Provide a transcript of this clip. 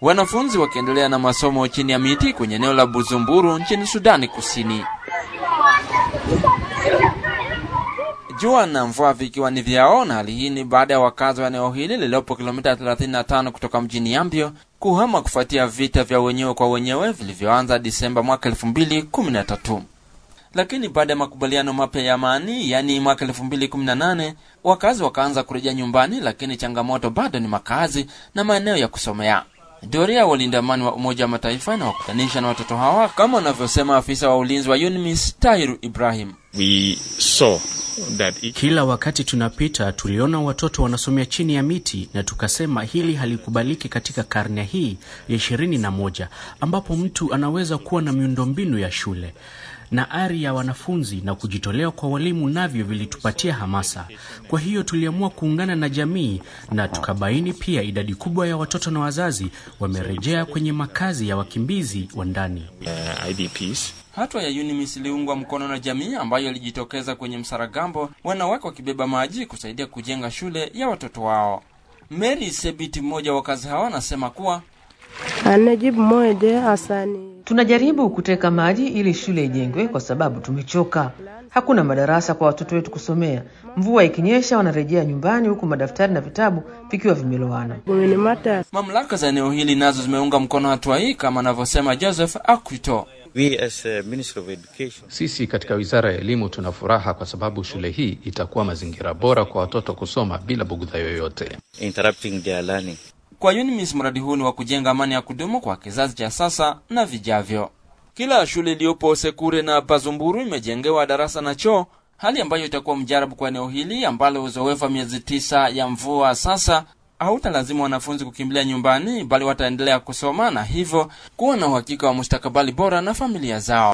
wanafunzi wakiendelea na masomo chini ya miti kwenye eneo la Buzumburu nchini Sudani Kusini. Jua na mvua vikiwa ni vyao, na hali hii ni baada ya wakazi wa eneo hili lililopo kilomita 35 kutoka mjini Yambio kuhama kufuatia vita vya wenyewe kwa wenyewe vilivyoanza Disemba mwaka 2013. Lakini baada ya makubaliano mapya ya amani, yaani mwaka 2018, wakazi wakaanza kurejea nyumbani, lakini changamoto bado ni makazi na maeneo ya kusomea. Doria walinda amani wa Umoja wa Mataifa na wakutanisha na watoto hawa, kama wanavyosema afisa wa ulinzi wa UNMISS Tahiru Ibrahim. We saw that each Kila wakati tunapita tuliona watoto wanasomea chini ya miti na tukasema hili halikubaliki katika karne hii ya ishirini na moja ambapo mtu anaweza kuwa na miundombinu ya shule na ari ya wanafunzi na kujitolea kwa walimu navyo vilitupatia hamasa. Kwa hiyo tuliamua kuungana na jamii na tukabaini pia idadi kubwa ya watoto na wazazi wamerejea kwenye makazi ya wakimbizi wa ndani. uh, IDPs Hatua ya UNMISS iliungwa mkono na jamii ambayo ilijitokeza kwenye Msaragambo, wanawake wakibeba maji kusaidia kujenga shule ya watoto wao. Mary Sebiti, mmoja wa wakazi hawa, anasema kuwa Anajibu moja asani. Tunajaribu kuteka maji ili shule ijengwe kwa sababu tumechoka. Hakuna madarasa kwa watoto wetu kusomea. Mvua ikinyesha wanarejea nyumbani huku madaftari na vitabu vikiwa vimelowana. Gumini mata. mamlaka za eneo hili nazo zimeunga mkono hatua hii, kama anavyosema Joseph Akwito. We as a Ministry of Education Sisi katika Wizara ya Elimu tuna furaha kwa sababu shule hii itakuwa mazingira bora kwa watoto kusoma bila bugudha yoyote. interrupting their learning. Kwa UNMISS mradi huu ni wa kujenga amani ya kudumu kwa kizazi cha sasa na vijavyo. Kila shule iliyopo Sekure na Pazumburu imejengewa darasa na choo, hali ambayo itakuwa mjarabu kwa eneo hili ambalo uzoefu wa miezi tisa ya mvua sasa hautalazimu wanafunzi kukimbilia nyumbani, bali wataendelea kusoma na hivyo kuwa na uhakika wa mustakabali bora na familia zao.